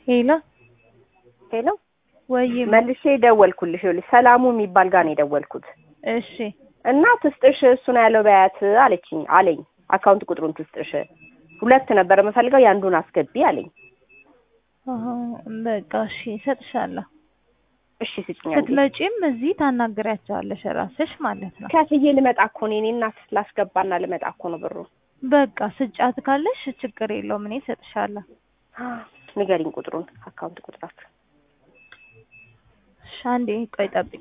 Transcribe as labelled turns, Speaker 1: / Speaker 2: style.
Speaker 1: ሄሎ
Speaker 2: ሄሎ
Speaker 1: ወይ
Speaker 2: መልሼ ደወልኩልሽ። ይኸውልሽ ሰላሙ የሚባል ጋር ነው የደወልኩት
Speaker 1: እሺ
Speaker 2: እና ትስጥሽ እሱ ነው ያለው በያት አለችኝ አለኝ። አካውንት ቁጥሩን ትስጥሽ ሁለት ነበር የምፈልገው የአንዱን አስገቢ አለኝ።
Speaker 1: አሀ፣ በቃ እሺ እሰጥሻለሁ።
Speaker 2: እሺ ስጭኝ አለኝ።
Speaker 1: ስትመጪም እዚህ ታናግሪያቸዋለሽ ራስሽ ማለት ነው።
Speaker 2: ከፍዬ ልመጣ እኮ ነው የእኔ እናት ላስገባና ልመጣ እኮ ነው ብሩ።
Speaker 1: በቃ ስጫት ካለሽ ችግር የለውም እኔ እሰጥሻለሁ።
Speaker 2: ንገሪኝ ቁጥሩን አካውንት ቁጥራችሁ
Speaker 1: እሺ አንዴ ቆይ ጠብቂ።